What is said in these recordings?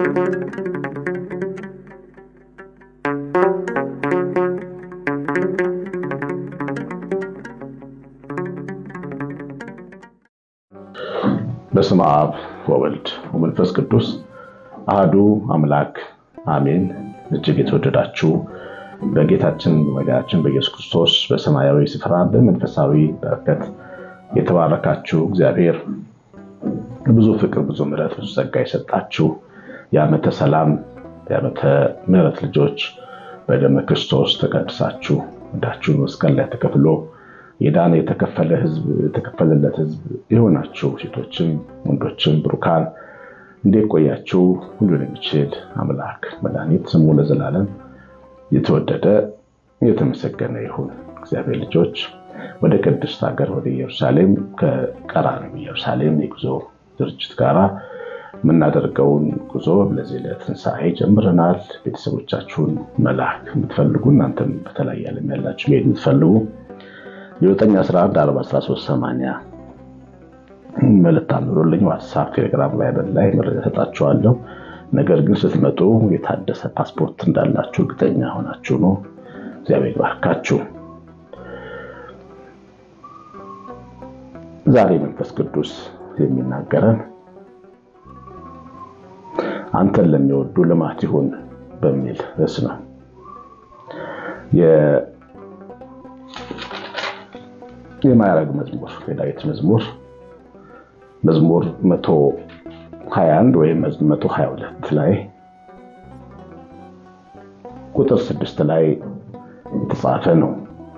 በስመ አብ ወወልድ ወመንፈስ ቅዱስ አህዱ አምላክ አሜን። እጅግ የተወደዳችሁ በጌታችን በመድኃኒታችን በኢየሱስ ክርስቶስ በሰማያዊ ስፍራ በመንፈሳዊ በረከት የተባረካችሁ እግዚአብሔር ብዙ ፍቅር፣ ብዙ ምሕረት፣ ብዙ ጸጋ የሰጣችሁ የዓመተ ሰላም የዓመተ ምሕረት ልጆች በደመ ክርስቶስ ተቀድሳችሁ ዕዳችሁን መስቀል ላይ ተከፍሎ የዳነ የተከፈለ ህዝብ የተከፈለለት ህዝብ የሆናችሁ ሴቶችም ወንዶችም ብሩካን እንዴት ቆያችሁ? ሁሉን የሚችል አምላክ መድኃኒት ስሙ ለዘላለም የተወደደ የተመሰገነ ይሁን። እግዚአብሔር ልጆች ወደ ቅድስት ሀገር ወደ ኢየሩሳሌም ከቀራንዮ ኢየሩሳሌም የጉዞ ድርጅት ጋራ የምናደርገውን ጉዞ ለዚህ ለትንሣኤ ጀምረናል። ቤተሰቦቻችሁን መላክ የምትፈልጉ እናንተም በተለያየ ዓለም ያላችሁ መሄድ የምትፈልጉ የ9114380 መልእክት አኑሩልኝ። ዋትሳፕ፣ ቴሌግራም ላይ በላይ መረጃ ሰጣችኋለሁ። ነገር ግን ስትመጡ የታደሰ ፓስፖርት እንዳላችሁ እርግጠኛ ሆናችሁ ነው። እግዚአብሔር ባርካችሁ። ዛሬ መንፈስ ቅዱስ የሚናገረን አንተን ለሚወዱ ልማት ይሁን በሚል ርዕስ ነው። የማዕረግ መዝሙር የዳዊት መዝሙር መዝሙር 121 ወይም 122 ላይ ቁጥር 6 ላይ የተጻፈ ነው።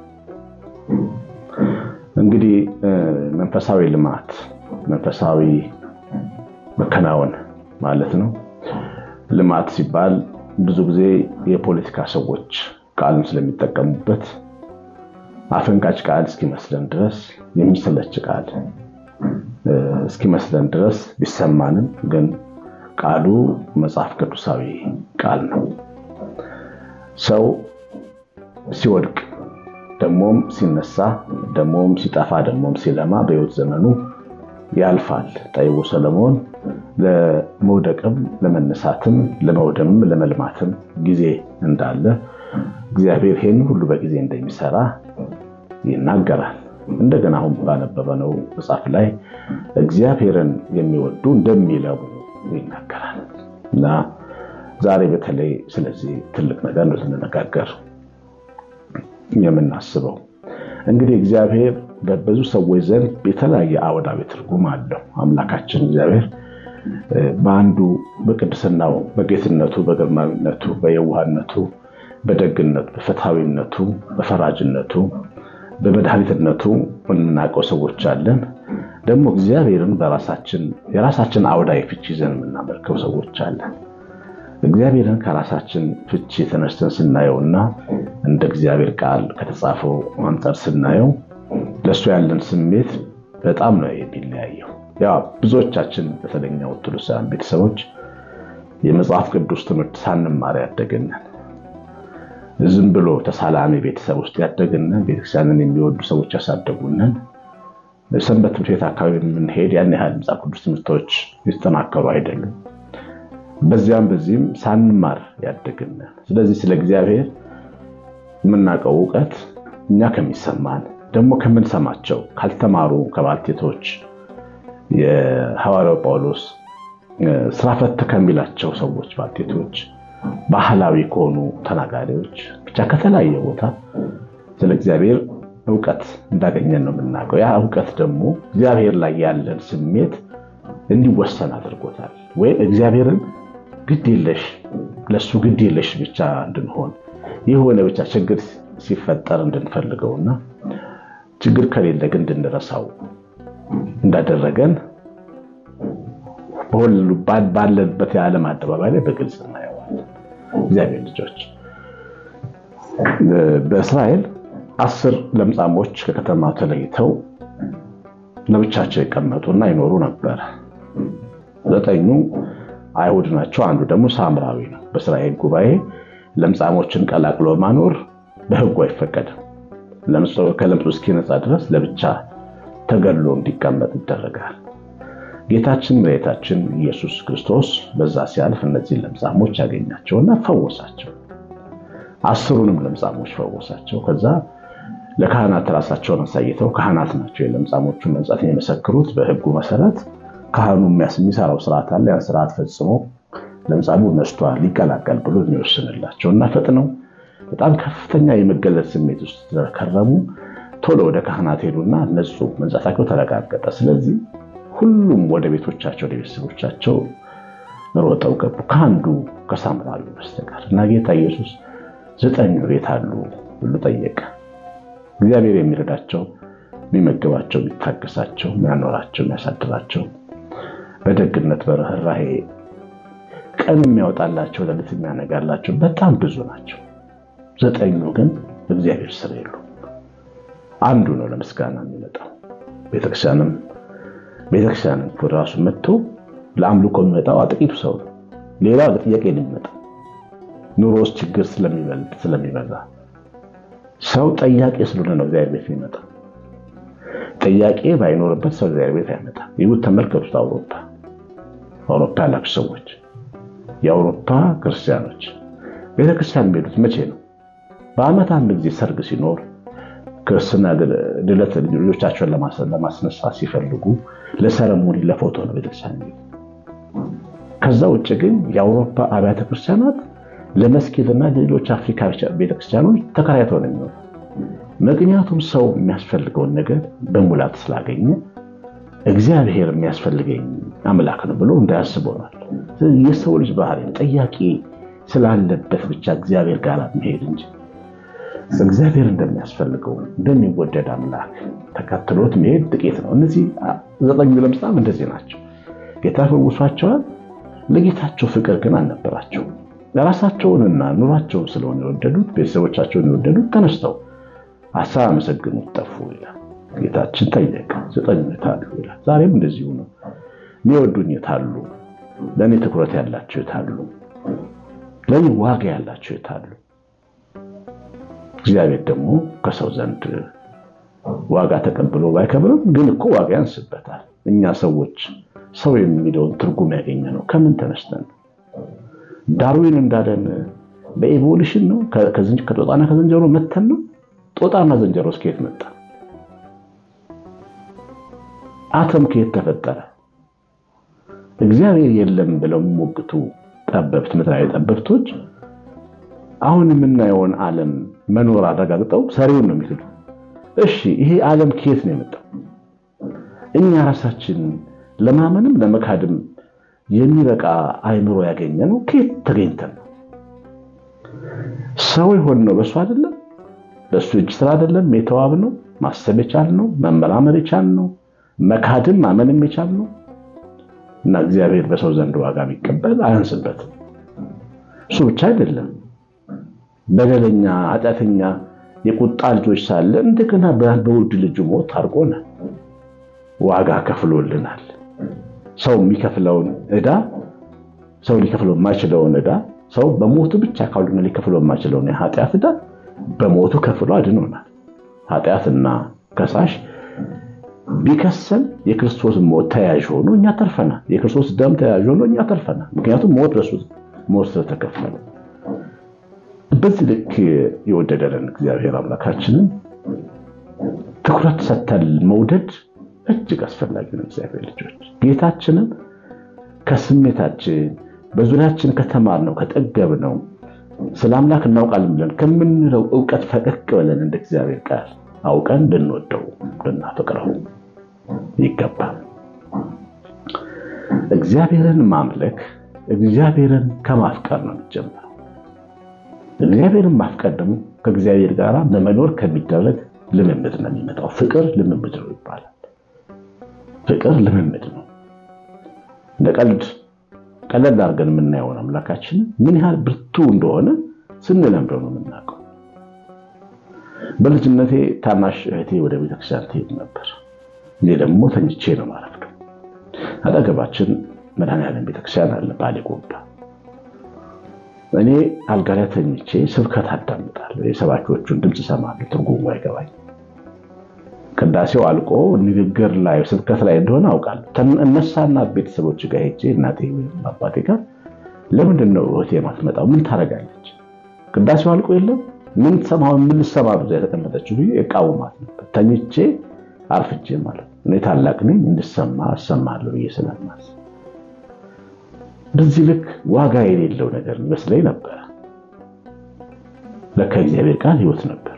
እንግዲህ መንፈሳዊ ልማት መንፈሳዊ መከናወን ማለት ነው። ልማት ሲባል ብዙ ጊዜ የፖለቲካ ሰዎች ቃልን ስለሚጠቀሙበት አፈንጋጭ ቃል እስኪመስለን ድረስ የሚሰለች ቃል እስኪመስለን ድረስ ቢሰማንም ግን ቃሉ መጽሐፍ ቅዱሳዊ ቃል ነው። ሰው ሲወድቅ ደሞም ሲነሳ ደሞም ሲጠፋ ደሞም ሲለማ በሕይወት ዘመኑ ያልፋል። ጠቢቡ ሰለሞን ለመውደቅም ለመነሳትም ለመውደምም ለመልማትም ጊዜ እንዳለ እግዚአብሔር ይህን ሁሉ በጊዜ እንደሚሰራ ይናገራል። እንደገና አሁን ባነበበነው መጽሐፍ ላይ እግዚአብሔርን የሚወዱ እንደሚለሙ ይናገራል እና ዛሬ በተለይ ስለዚህ ትልቅ ነገር ነው ልንነጋገር የምናስበው። እንግዲህ እግዚአብሔር በብዙ ሰዎች ዘንድ የተለያየ አወዳዊ ትርጉም አለው። አምላካችን እግዚአብሔር በአንዱ በቅድስናው፣ በጌትነቱ፣ በግርማዊነቱ፣ በየዋህነቱ፣ በደግነቱ፣ በፍትሐዊነቱ፣ በፈራጅነቱ በመድኃኒትነቱ የምናውቀው ሰዎች አለን። ደግሞ እግዚአብሔርን በራሳችን የራሳችን አውዳዊ ፍቺ ይዘን የምናመልከው ሰዎች አለን። እግዚአብሔርን ከራሳችን ፍቺ ተነስተን ስናየውና እንደ እግዚአብሔር ቃል ከተጻፈው አንጻር ስናየው ለእሱ ያለን ስሜት በጣም ነው የሚለያየው። ያው ብዙዎቻችን በተለኛ ኦርቶዶክሳውያን ቤተሰቦች የመጽሐፍ ቅዱስ ትምህርት ሳንማር ያደግንን ዝም ብሎ ተሳላሚ ቤተሰብ ውስጥ ያደግንን ቤተክርስቲያንን የሚወዱ ሰዎች ያሳደጉንን ሰንበት ትምህርት ቤት አካባቢ የምንሄድ ያን ያህል መጽሐፍ ቅዱስ ትምህርቶች የተጠናከሩ አይደሉም። በዚያም በዚህም ሳንማር ያደግንን። ስለዚህ ስለ እግዚአብሔር የምናውቀው እውቀት እኛ ከሚሰማን ደግሞ ከምንሰማቸው ካልተማሩ ከባልቴቶች የሐዋርያው ጳውሎስ ስራ ፈት ከሚላቸው ሰዎች ባልቴቶች ባህላዊ ከሆኑ ተናጋሪዎች ብቻ ከተለያየ ቦታ ስለ እግዚአብሔር እውቀት እንዳገኘን ነው የምናውቀው። ያ እውቀት ደግሞ እግዚአብሔር ላይ ያለን ስሜት እንዲወሰን አድርጎታል። ወይም እግዚአብሔርን ግድ የለሽ ለእሱ ግድ የለሽ ብቻ እንድንሆን የሆነ ብቻ ችግር ሲፈጠር እንድንፈልገውና ችግር ከሌለ ግን እንድንረሳው እንዳደረገን ባለንበት የዓለም አደባባይ ላይ በግልጽ እናየዋለን። እግዚአብሔር ልጆች በእስራኤል አስር ለምጻሞች ከከተማ ተለይተው ለብቻቸው ይቀመጡና ይኖሩ ነበር። ዘጠኙ አይሁድ ናቸው፣ አንዱ ደግሞ ሳምራዊ ነው። በእስራኤል ጉባኤ ለምጻሞችን ቀላቅሎ ማኖር በሕጉ አይፈቀድም። ከለምጹ እስኪነጻ ድረስ ለብቻ ተገሎ እንዲቀመጥ ይደረጋል። ጌታችን መድኃኒታችን ኢየሱስ ክርስቶስ በዛ ሲያልፍ እነዚህን ለምጻሞች ያገኛቸውና ፈወሳቸው። አስሩንም ለምጻሞች ፈወሳቸው። ከዛ ለካህናት ራሳቸውን አሳይተው ካህናት ናቸው የለምጻሞቹን መንጻት የሚመሰክሩት በሕጉ መሰረት ካህኑ የሚሰራው ስርዓት አለ። ያን ስርዓት ፈጽሞ ለምጻሙ ነስቷል ሊቀላቀል ብሎ የሚወስንላቸው እና ፈጥነው በጣም ከፍተኛ የመገለጽ ስሜት ውስጥ ስለከረሙ ቶሎ ወደ ካህናት ሄዱና ነጹ፣ መንጻታቸው ተረጋገጠ። ስለዚህ ሁሉም ወደ ቤቶቻቸው ወደ ቤተሰቦቻቸው ሮጠው ገቡ ከአንዱ ከሳምራዊ በስተቀር እና ጌታ ኢየሱስ ዘጠኙ ቤት አሉ ብሎ ጠየቀ። እግዚአብሔር የሚረዳቸው የሚመግባቸው፣ የሚታገሳቸው፣ የሚያኖራቸው፣ የሚያሳድራቸው በደግነት በርኅራሄ ቀን የሚያወጣላቸው ሌሊት የሚያነጋላቸው በጣም ብዙ ናቸው። ዘጠኙ ግን እግዚአብሔር ስር የሉ። አንዱ ነው ለምስጋና የሚመጣው። ቤተክርስቲያንም ቤተክርስቲያንም ወደ ራሱ መጥቶ ለአምልኮ የሚመጣው ጥቂቱ ሰው ነው። ሌላው ለጥያቄ ነው የሚመጣው። ኑሮ ውስጥ ችግር ስለሚበልጥ ስለሚበዛ ሰው ጠያቄ ስለሆነ ነው እግዚአብሔር ቤት የሚመጣው። ጥያቄ ባይኖርበት ሰው እግዚአብሔር ቤት አይመጣም። ይሁት ተመልከቱት። አውሮፓ አውሮፓ ያላችሁ ሰዎች የአውሮፓ ክርስቲያኖች ቤተክርስቲያን የሚሄዱት መቼ ነው? በዓመት አንድ ጊዜ ሰርግ ሲኖር ክርስትና ድለት ልጆቻቸውን ለማስነሳት ሲፈልጉ ለሰረሞኒ ለፎቶ ነው ቤተክርስቲያን የሚሄዱት። ከዛ ውጭ ግን የአውሮፓ አብያተ ክርስቲያናት ለመስጊድና ለሌሎች አፍሪካ ቤተክርስቲያኖች ተከራይተው ነው የሚሆኑ። ምክንያቱም ሰው የሚያስፈልገውን ነገር በሙላት ስላገኘ እግዚአብሔር የሚያስፈልገኝ አምላክ ነው ብሎ እንዳያስብ ሆኗል። የሰው ልጅ ባህሪ ጠያቂ ስላለበት ብቻ እግዚአብሔር ጋር መሄድ እንጂ እግዚአብሔር እንደሚያስፈልገው እንደሚወደድ አምላክ ተከትሎት መሄድ ጥቂት ነው። እነዚህ ዘጠኙ ለምጻም እንደዚህ ናቸው። ጌታ ፈውሷቸዋል። ለጌታቸው ፍቅር ግን አልነበራቸው። ለራሳቸውንና ኑሯቸውን ስለሆነ የወደዱት ቤተሰቦቻቸውን የወደዱት ተነስተው አሳብ አመሰግኑት ጠፉ ይላል። ጌታችን ጠየቀ፣ ዘጠኙ የታሉ ይላል። ዛሬም እንደዚሁ ነው። የሚወዱኝ የታሉ? ለእኔ ትኩረት ያላቸው የታሉ? ለእኔ ዋጋ ያላቸው የታሉ? እግዚአብሔር ደግሞ ከሰው ዘንድ ዋጋ ተቀብሎ ባይከብርም ግን እኮ ዋጋ ያንስበታል። እኛ ሰዎች ሰው የሚለውን ትርጉም ያገኘ ነው ከምን ተነስተን ነው? ዳርዊን እንዳለን በኤቮሉሽን ነው? ከጦጣና ከዝንጀሮ መተን ነው? ጦጣና ዝንጀሮ ከየት መጣ? አተም ከየት ተፈጠረ? እግዚአብሔር የለም ብለው የሚሞግቱ ጠበብት ምድራዊ ጠበብቶች አሁን የምናየውን ዓለም መኖር አረጋግጠው ሰሪውን ነው የሚክዱ። እሺ ይሄ ዓለም ከየት ነው የመጣው? እኛ ራሳችን ለማመንም ለመካድም የሚበቃ አይምሮ ያገኘ ነው ከየት ተገኝተን ነው? ሰው የሆንነው በእሱ አይደለም? በእሱ እጅ ስራ አይደለም? የተዋብ ነው ማሰብ የቻልነው መመራመር የቻልነው መካድም ማመንም የቻልነው እና እግዚአብሔር በሰው ዘንድ ዋጋ ቢቀበል አያንስበትም። እሱ ብቻ አይደለም በደለኛ ኃጢአተኛ የቁጣ ልጆች ሳለ እንደገና በውድ ልጁ ሞት አድርጎናል። ዋጋ ከፍሎልናል። ሰው የሚከፍለውን ዕዳ ሰው ሊከፍለው የማይችለውን ዕዳ ሰው በሞቱ ብቻ ካልሆነ ሊከፍለው የማይችለውን የኃጢአት ዕዳ በሞቱ ከፍሎ አድኖናል። ኃጢአትና ከሳሽ ቢከሰን የክርስቶስ ሞት ተያዥ ሆኖ እኛ ተርፈናል። የክርስቶስ ደም ተያዥ ሆኖ እኛ ተርፈናል። ምክንያቱም ሞት ለሱ ሞት ስለተከፈለ በዚህ ልክ የወደደንን እግዚአብሔር አምላካችንን ትኩረት ሰተን መውደድ እጅግ አስፈላጊ ነው። እግዚአብሔር ልጆች ጌታችንን ከስሜታችን በዙሪያችን ከተማርነው ከጠገብነው ስለ አምላክ እናውቃለን ብለን ከምንለው እውቀት ፈቀቅ ብለን እንደ እግዚአብሔር ቃል አውቀን ልንወደው ልናፈቅረው ይገባል። እግዚአብሔርን ማምለክ እግዚአብሔርን ከማፍቀር ነው የሚጀምረው። እግዚአብሔርን ማፍቀር ደግሞ ከእግዚአብሔር ጋር በመኖር ከሚደረግ ልምምድ ነው የሚመጣው። ፍቅር ልምምድ ነው ይባላል። ፍቅር ልምምድ ነው። እንደ ቀልድ ቀለል አድርገን የምናየውን አምላካችን ምን ያህል ብርቱ እንደሆነ ስንለምደው ነው የምናውቀው። በልጅነቴ ታናሽ እህቴ ወደ ቤተክርስቲያን ትሄድ ነበር። እኔ ደግሞ ተኝቼ ነው ማረፍደው። አጠገባችን መድኃኔዓለም ቤተክርስቲያን አለ ባሌ ጎባ። እኔ አልጋ ላይ ተኝቼ ስብከት አዳምጣለሁ። የሰባኪዎቹን ድምፅ እሰማለሁ። ትርጉሙ አይገባኝ። ቅዳሴው አልቆ ንግግር ላይ ስብከት ላይ እንደሆነ አውቃለሁ። እነሳና ቤተሰቦች ጋር ሄጄ እናቴ ወይም አባቴ ጋር ለምንድን ነው እህቴ የማትመጣው? ምን ታደርጋለች? ቅዳሴው አልቆ የለም ምን ሰማሁ ምን ልሰማ ብዛ የተቀመጠችው ብዬ እቃወማት ነበር። ተኝቼ አርፍጄ ማለት ነው። እኔ ታላቅ ነኝ እንድሰማ እሰማለሁ ብዬ ስለማስብ በዚህ ልክ ዋጋ የሌለው ነገር ይመስለኝ ነበረ። ለካ እግዚአብሔር ቃል ሕይወት ነበር።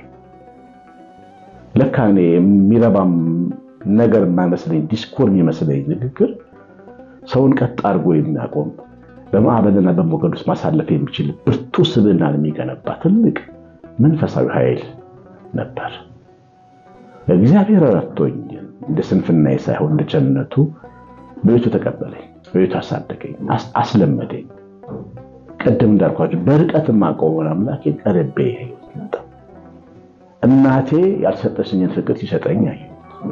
ለካ እኔ የሚረባም ነገር የማይመስለኝ ዲስኮር የሚመስለኝ ንግግር ሰውን ቀጥ አድርጎ የሚያቆም በማዕበልና በሞገድ ውስጥ ማሳለፍ የሚችል ብርቱ ስብዕናን የሚገነባ ትልቅ መንፈሳዊ ኃይል ነበር። እግዚአብሔር ረድቶኝ እንደ ስንፍናዬ ሳይሆን እንደ ቸርነቱ በቤቱ ተቀበለኝ፣ በቤቱ አሳደገኝ፣ አስለመደኝ። ቅድም እንዳልኳቸው በርቀት የማውቀውን አምላኬ ቀርቤ ያየሁት መጣ። እናቴ ያልሰጠችኝን ፍቅር ሲሰጠኝ ያየሁት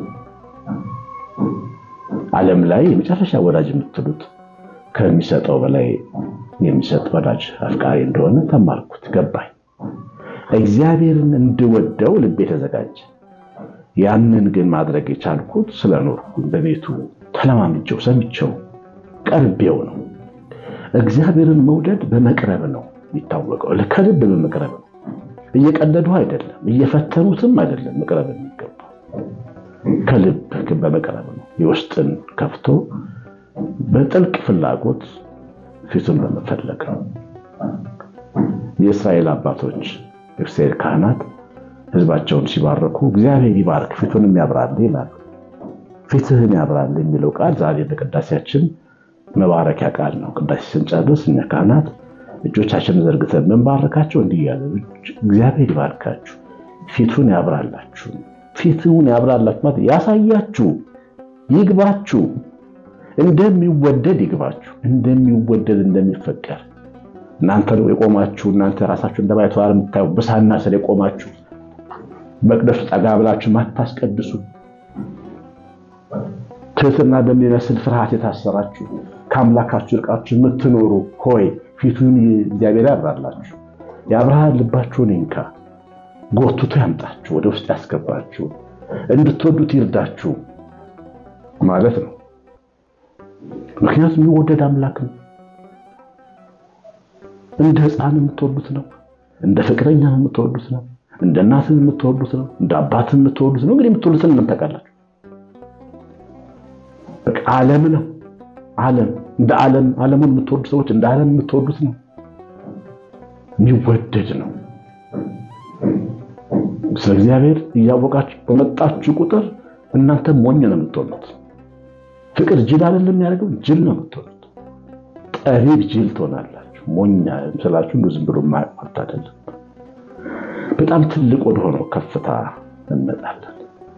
ዓለም ላይ የመጨረሻ ወዳጅ የምትሉት ከሚሰጠው በላይ የሚሰጥ ወዳጅ አፍቃሪ እንደሆነ ተማርኩት፣ ገባኝ። እግዚአብሔርን እንድወደው ልቤ ተዘጋጀ። ያንን ግን ማድረግ የቻልኩት ስለኖርኩ በቤቱ ተለማምጀው ሰምቼው ቀርቤው ነው። እግዚአብሔርን መውደድ በመቅረብ ነው የሚታወቀው፣ ከልብ በመቅረብ ነው። እየቀለዱ አይደለም፣ እየፈተኑትም አይደለም። መቅረብ የሚገባው ከልብ በመቅረብ ነው። የውስጥን ከፍቶ በጥልቅ ፍላጎት ፊቱን በመፈለግ ነው። የእስራኤል አባቶች የእስራኤል ካህናት ሕዝባቸውን ሲባረኩ እግዚአብሔር ይባርክ ፊቱንም ያብራል ይላሉ። ፊትህን ያብራል የሚለው ቃል ዛሬ በቅዳሴያችን መባረኪያ ቃል ነው። ቅዳሴ ስንጨርስ እኛ ካህናት እጆቻችንን ዘርግተን ምንባረካቸው እንዲህ እያለ እግዚአብሔር ይባርካችሁ፣ ፊቱን ያብራላችሁ። ፊቱን ያብራላችሁ ማለት ያሳያችሁ፣ ይግባችሁ፣ እንደሚወደድ ይግባችሁ፣ እንደሚወደድ እንደሚፈቀር እናንተ የቆማችሁ እናንተ ራሳችሁ እንደማይተዋር የምታዩ ብሳና ስር የቆማችሁ መቅደሱ ጠጋ ብላችሁ ማታስቀድሱ ትህትና በሚመስል ፍርሃት የታሰራችሁ ከአምላካችሁ ርቃችሁ የምትኖሩ ሆይ ፊቱን እግዚአብሔር ያብራላችሁ። የአብርሃም ልባችሁን ይንካ፣ ጎትቶ ያምጣችሁ፣ ወደ ውስጥ ያስገባችሁ፣ እንድትወዱት ይርዳችሁ ማለት ነው። ምክንያቱም የሚወደድ አምላክ ነው። እንደ ሕፃን የምትወዱት ነው። እንደ ፍቅረኛ የምትወዱት ነው። እንደ እናትን የምትወዱት ነው። እንደ አባትን የምትወዱት ነው። እንግዲህ የምትወዱትን እናንተ ታውቃላችሁ። በቃ ዓለም ነው። ዓለም እንደ ዓለም ዓለሙን የምትወዱ ሰዎች እንደ ዓለም የምትወዱት ነው። የሚወደድ ነው። ስለ እግዚአብሔር እያወቃችሁ በመጣችሁ ቁጥር እናንተ ሞኝ ነው የምትሆኑት። ፍቅር ጅል አይደለም የሚያደርገው፣ ጅል ነው የምትሆኑት። ጠቢብ ጅል ትሆናላችሁ። ሞኛ ስላችሁ እንዱ ዝም ብሎ ማለት አይደለም። በጣም ትልቅ ወደሆነው ከፍታ እንመጣለን።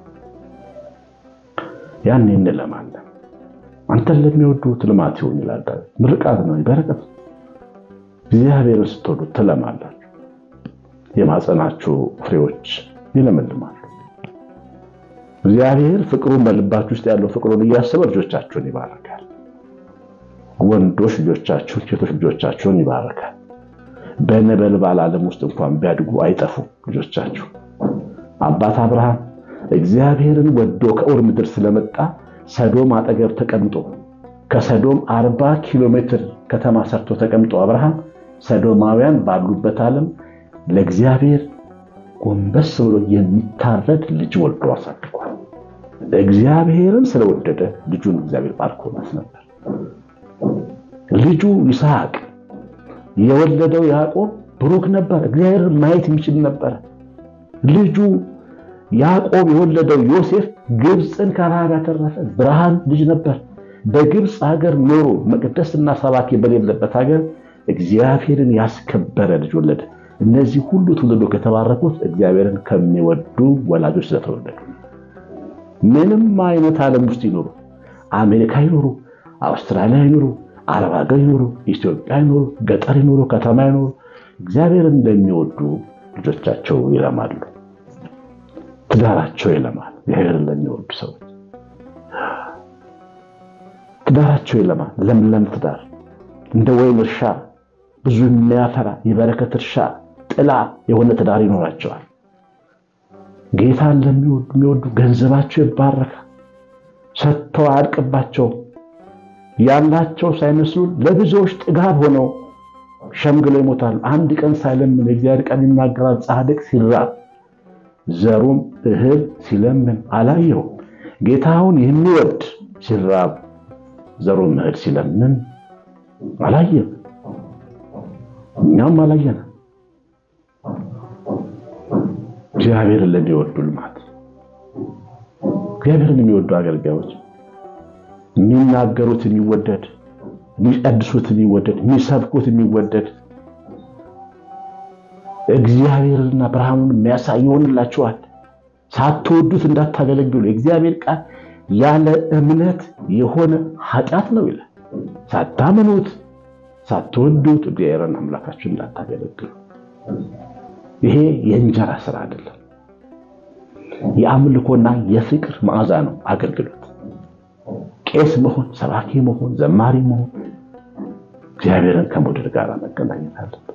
ያን እንለማለን። አንተን ለሚወዱት ልማት ይሁን ይላል ዳዊት። ምርቃት ነው፣ በረከት። እግዚአብሔርን ስትወዱት ትለማላችሁ። የማጸናችሁ ፍሬዎች ይለመልማሉ። እግዚአብሔር ፍቅሩን በልባችሁ ውስጥ ያለው ፍቅሩን እያሰበ ልጆቻችሁን ይባረካል። ወንዶች ልጆቻችሁን፣ ሴቶች ልጆቻችሁን ይባረካል። በነበልባል ዓለም ውስጥ እንኳን ቢያድጉ አይጠፉም ልጆቻችሁ። አባት አብርሃም እግዚአብሔርን ወዶ ከኡር ምድር ስለመጣ ሰዶም አጠገብ ተቀምጦ ከሰዶም አርባ ኪሎ ሜትር ከተማ ሰርቶ ተቀምጦ አብርሃም ሰዶማውያን ባሉበት ዓለም ለእግዚአብሔር ጎንበስ ብሎ የሚታረድ ልጅ ወልዶ አሳድጓል። እግዚአብሔርን ስለወደደ ልጁን እግዚአብሔር ባርኮናት ነበር። ልጁ ይስሐቅ የወለደው ያዕቆብ ብሩክ ነበር። እግዚአብሔርን ማየት የሚችል ነበር። ልጁ ያዕቆብ የወለደው ዮሴፍ ግብፅን ከረሃብ ያተረፈ ብርሃን ልጅ ነበር። በግብፅ ሀገር ኖሮ መቅደስና ሰባኪ በሌለበት ሀገር እግዚአብሔርን ያስከበረ ልጅ ወለደ። እነዚህ ሁሉ ትውልዶ ከተባረኩት እግዚአብሔርን ከሚወዱ ወላጆች ስለተወለዱ ምንም አይነት ዓለም ውስጥ ይኖሩ፣ አሜሪካ ይኖሩ፣ አውስትራሊያ ይኖሩ፣ አረብ ሀገር ይኖሩ፣ ኢትዮጵያ ይኖሩ፣ ገጠር ይኖሩ፣ ከተማ ይኖሩ እግዚአብሔርን እንደሚወዱ ልጆቻቸው ይለማሉ። ትዳራቸው ይለማል። እግዚአብሔርን ለሚወዱ ሰዎች ትዳራቸው ይለማል። ለምለም ትዳር እንደ ወይን እርሻ ብዙ የሚያፈራ የበረከት እርሻ ጥላ የሆነ ትዳር ይኖራቸዋል። ጌታን ለሚወዱ ገንዘባቸው ይባረካል። ሰጥተው አያልቅባቸውም። ያላቸው ሳይመስሉ ለብዙዎች ጥጋብ ሆነው ሸምግለው ይሞታሉ። አንድ ቀን ሳይለምን የእግዚአብሔር ቃል ይናገራል። ጻድቅ ሲራብ ዘሩም እህል ሲለምን አላየው። ጌታውን የሚወድ ሲራብ ዘሩም እህል ሲለምን አላየም። እኛም አላየንም። እግዚአብሔርን ለሚወዱ ልማት እግዚአብሔርን የሚወዱ አገልጋዮች የሚናገሩት የሚወደድ የሚቀድሱት የሚወደድ የሚሰብኩት የሚወደድ እግዚአብሔርና ብርሃኑን የሚያሳይ ይሆንላችኋል። ሳትወዱት እንዳታገለግሉ የእግዚአብሔር ቃል ያለ እምነት የሆነ ኃጢአት ነው ይላል። ሳታምኑት ሳትወዱት እግዚአብሔርን አምላካችሁ እንዳታገለግሉ። ይሄ የእንጀራ ስራ አይደለም፣ የአምልኮና የፍቅር መዓዛ ነው አገልግሎት። ቄስ መሆን፣ ሰባኪ መሆን፣ ዘማሪ መሆን እግዚአብሔርን ከመውደድ ጋር መገናኘት አለበት።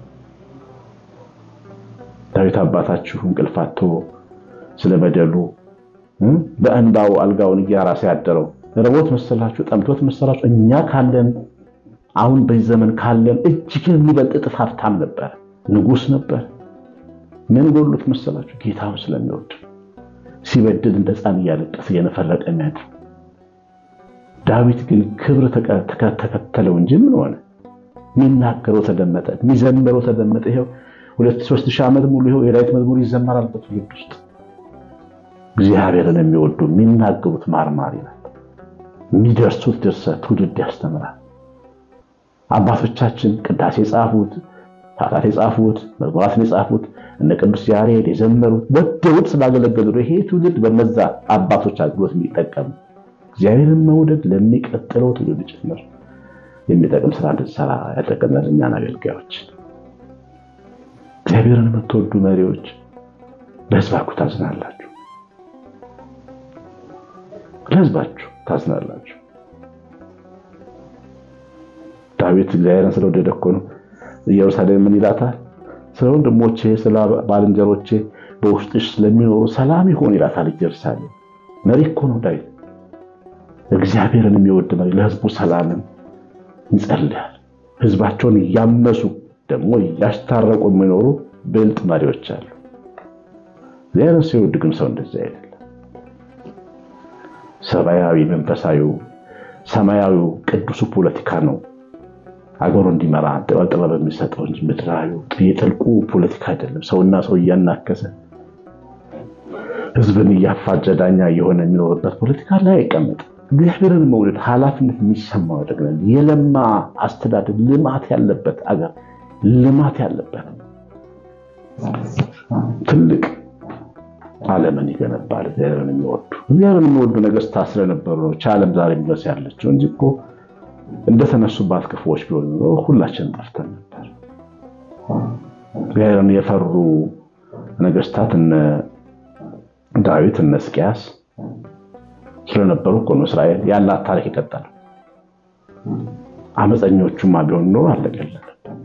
ዳዊት አባታችሁ እንቅልፍ አጥቶ ስለበደሉ በእንባው አልጋውን እያራሰ ያደረው ረቦት መሰላችሁ? ጠምቶት መሰላችሁ? እኛ ካለን አሁን በዚህ ዘመን ካለን እጅግ የሚበልጥ እጥፍ ሀብታም ነበር፣ ንጉሥ ነበር። ምን ጎሎት መሰላችሁ? ጌታውን ስለሚወድ ሲበድል እንደ ሕፃን እያለቀሰ እየነፈረቀ የሚያድር ዳዊት ግን ክብር ተከተለው እንጂ ምን ሆነ? የሚናገረው ተደመጠ፣ የሚዘምረው ተደመጠ። ይኸው ሁለት ሦስት ሺህ ዓመት ሙሉ ይኸው የዳዊት መዝሙር ይዘመራል በትውልድ ውስጥ። እግዚአብሔርን የሚወዱ የሚናገሩት ማርማር ይላል፣ የሚደርሱት ድርሰት ትውልድ ያስተምራል። አባቶቻችን ቅዳሴ የጻፉት ታታት የጻፉት መዝሙራትን የጻፉት እነ ቅዱስ ያሬድ የዘመሩት ወደውት ስላገለገሉ ይሄ ትውልድ በነዛ አባቶች አገልግሎት የሚጠቀም እግዚአብሔርን መውደድ ለሚቀጥለው ትውልድ ጭምር የሚጠቅም ስራ እንድንሰራ ያደረገናል። እኛን አገልጋዮች፣ እግዚአብሔርን የምትወዱ መሪዎች ለሕዝባችሁ ታዝናላችሁ፣ ለሕዝባችሁ ታዝናላችሁ። ዳዊት እግዚአብሔርን ስለወደደ እኮ ነው ኢየሩሳሌም ምን ይላታል? ስለ ወንድሞቼ ስለ ባልንጀሮቼ በውስጥሽ ስለሚኖሩ ሰላም ይሆን ይላታል። ኢየሩሳሌም መሪ እኮ ነው ዳዊት። እግዚአብሔርን የሚወድ መሪ ለህዝቡ ሰላምን ይጸልያል። ህዝባቸውን እያመሱ ደግሞ እያስታረቁ የሚኖሩ ብልጥ መሪዎች አሉ። እግዚአብሔርን ሲወድ ግን ሰው እንደዚህ አይደለም። ሰማያዊ መንፈሳዊው ሰማያዊው ቅዱሱ ፖለቲካ ነው አገሩ እንዲመራ ጥበብ የሚሰጠው እንጂ ምድራዊ የጥልቁ ፖለቲካ አይደለም። ሰውና ሰው እያናከሰ ህዝብን እያፋጀ ዳኛ እየሆነ የሚኖርበት ፖለቲካ ላይ አይቀመጥም። እግዚአብሔርን መውደድ ኃላፊነት የሚሰማው ያደግናል። የለማ አስተዳደር ልማት ያለበት አገር ልማት ያለበት ትልቅ ዓለምን ይገነባል። እግዚአብሔርን የሚወዱ እግዚአብሔርን የሚወዱ ነገስታት ስለነበሩ ነው ዓለም ዛሬ ድረስ ያለችው እንጂ እኮ እንደተነሱባት ክፉዎች ቢሆን ኖሮ ሁላችንም ጠፍተን ነበር። እግዚአብሔርን የፈሩ ነገስታት እነ ዳዊት እነ ሕዝቅያስ ስለነበሩ እኮ ነው እስራኤል ያላት ታሪክ የቀጠለው። አመፀኞቹማ ቢሆን ኖሮ አለቀለን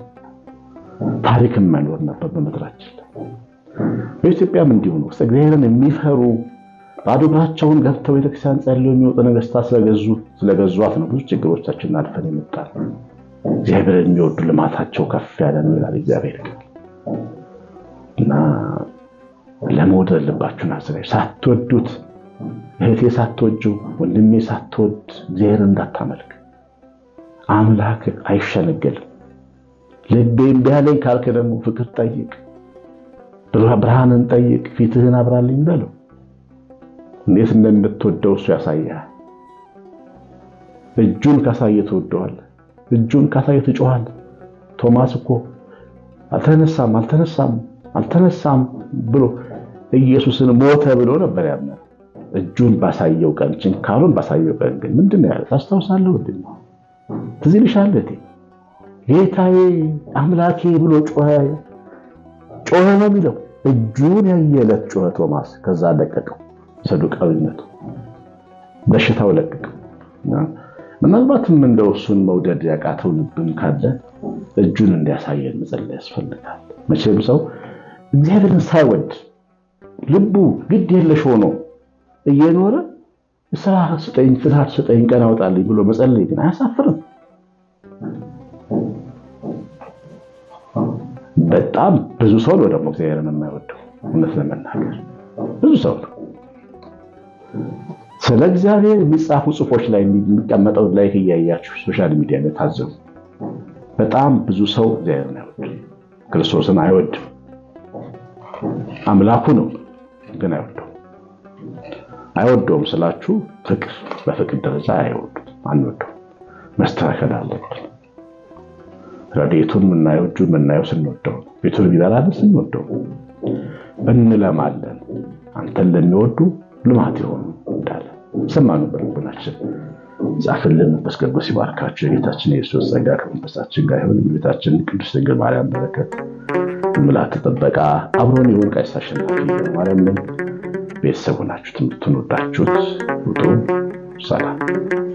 ታሪክም መኖር ነበር በምድራችን ላይ። በኢትዮጵያም እንዲሁ ነው። እግዚአብሔርን የሚፈሩ ባዶ እግራቸውን ገብተው ቤተክርስቲያን ጸልየው የሚወጡ ነገስታት ስለገዙ ስለገዟት ነው ብዙ ችግሮቻችንን አልፈን የመጣል። እግዚአብሔርን የሚወዱ ልማታቸው ከፍ ያለ ነው ይላል እግዚአብሔር ቃል እና ለመውደድ ልባችሁን አዘጋጁ። ሳትወዱት እህቴ ሳትወጁ ወንድሜ ሳትወድ እግዚአብሔርን እንዳታመልክ። አምላክ አይሸነገልም። ልቤ እምቢ አለኝ ካልክ ደግሞ ፍቅር ጠይቅ፣ ብርሃንን ጠይቅ፣ ፊትህን አብራልኝ በለው። እንዴት እንደምትወደው እሱ ያሳያል። እጁን ካሳየ ትወደዋለህ። እጁን ካሳየ ትጮኻለህ። ቶማስ እኮ አልተነሳም አልተነሳም አልተነሳም ብሎ ኢየሱስን ሞተ ብሎ ነበር ያምናል። እጁን ባሳየው ቀን ችንካሩን ባሳየው ቀን ግን ምንድን ነው ያለ ታስታውሳለህ? ምንድን ነው ትዝ ይልሻል? እቴ ጌታዬ አምላኬ ብሎ ጮኸ ጮኸ ነው የሚለው። እጁን ያየለት ጮኸ ቶማስ። ከዛ ለቀቀው ሰዱቃዊነቱ በሽታው ለቀቀው። ምናልባትም እንደው እሱን መውደድ ያቃተው ልብም ካለ እጁን እንዲያሳየን መጸለይ ያስፈልጋል። መቼም ሰው እግዚአብሔርን ሳይወድ ልቡ ግድ የለሽ ሆኖ እየኖረ ስራ ስጠኝ፣ ትዳር ስጠኝ፣ ቀን አውጣልኝ ብሎ መጸለይ ግን አያሳፍርም? በጣም ብዙ ሰው ነው ደግሞ እግዚአብሔርን የማይወደው። እውነት ለመናገር ብዙ ሰው ነው። ስለ እግዚአብሔር የሚጻፉ ጽሑፎች ላይ የሚቀመጠው ላይክ እያያችሁ ሶሻል ሚዲያ ላይ ታዘቡ። በጣም ብዙ ሰው እግዚአብሔርን አይወድም፣ ክርስቶስን አይወድም። አምላኩ ነው ግን አይወደውም። አይወደውም ስላችሁ ፍቅር በፍቅር ደረጃ አይወዱም፣ አንወደውም። መስተካከል አለብን። ረድኤቱን የምናየው እጁን የምናየው ስንወደው፣ ቤቱን የሚበላልን ስንወደው፣ እንለማለን። አንተን ለሚወዱ ልማት የሆኑ እንዳለ ሰማኑ በልቡናችን ጻፍልን። መንፈስ ቅዱስ ይባርካችሁ። የጌታችን የኢየሱስ ጸጋ ከመንፈሳችን ጋር ይሁን። የቤታችን ቅድስት ድንግል ማርያም በረከት ምላት ጥበቃ አብሮን ይሁን። ቀሲስ አሸናፊ ማርያም ነኝ። ቤተሰቡ ናችሁ። ትምህርቱን ወዳችሁት ውጡ። ሰላም